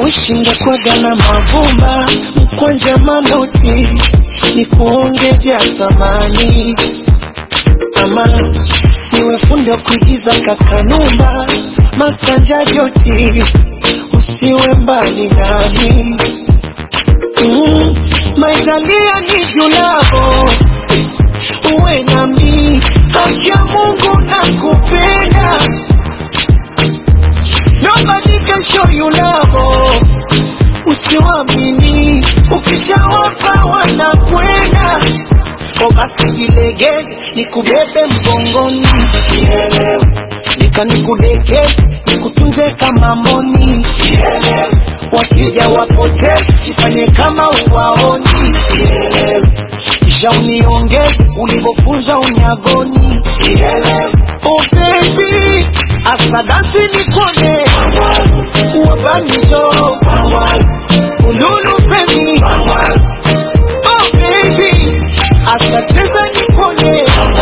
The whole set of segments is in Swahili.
ushinda kwaga na mavumba mkwanja manoti ni kuonge vya thamani ama niwe fundi wa kuigiza kakanumba masanja joti usiwe mbali nami mm, maitalia ni julavo uwe nami haki ya Mungu na kupenda nobody can show you love usiwamini ukishawapa wanakwenda o basi jilegeze nikubebe mgongoni Nielewe. nika nikudekeze nikutunze kama moni Nielewe. wakija wapoteze ifanye kama uwaoni Nielewe. kisha uniongeze ulivyofunzwa unyagoni Nielewe. oh baby asadasi nikone wabamijo ululu pemi oh baby asacheza nipone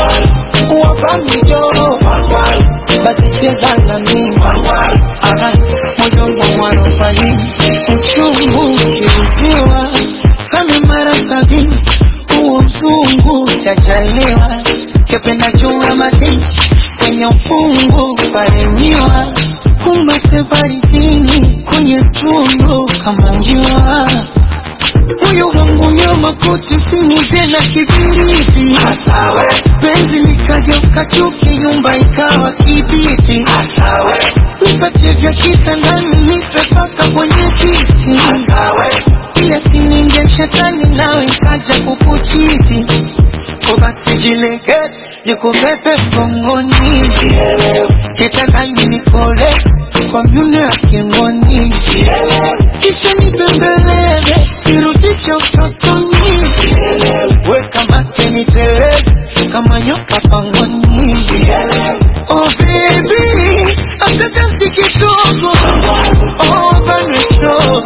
wabamijo basi cheza na mimi Aha, moyo wangu warobaini uchungu ukiuziwa same mara sabini huo mzungu sajaliwa kependa jua majini kwenye ufungu paremiwa kumbate baridini kwenye tundu kama njua moyo wangu nyama kote sinije na kibiriti Asawe, penzi likageuka chuki nyumba ikawa kibiti asawe, nipatie vya kitandani nipe paka kwenye kiti asawe, ile sininge shetani nawe ikaja kukuchiti ko basi jilegeze nikubebe mgongoni kitandani nikole kwa myune ya kingoni kisha nibembeleze nirudishe utotoni weka mate niteleze kama nyoka pangoni oh baby akakasi kidogo oh banwecho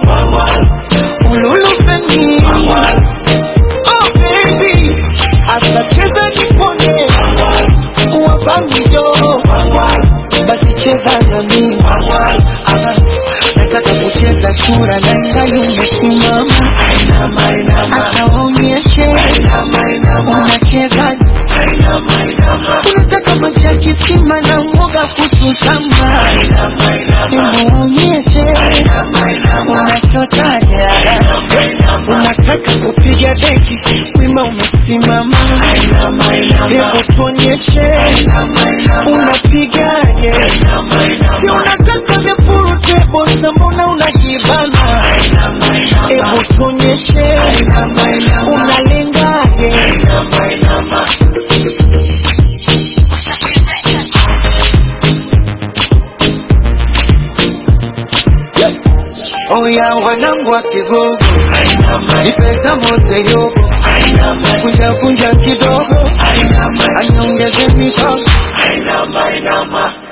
ululufeni oh baby atacheza nipone wabamijo basi cheza na mimi Aha, nataka kucheza shura na ngali umesimama inama, inama, asa waonyeshe inama, inama, unacheza inama, inama, unataka maji ya kisima na mwoga kuchutama inama, inama, hebu waonyeshe inama, inama, unachotaja inama, unataka kupiga deki wima umesimama inama, inama, hebu tuonyeshe inama, inama, unapigaje inama, si inama, unataka vya purutebo mbona unajibana inama, inama, hebu tuonyeshe inama, inama, unalengaje inama, inama. oya wanangu wa kigogo Ainama, nipesa moze yobo ainama, kunja kunja kidogo ainama, anyongeze mikono ainama, ainama.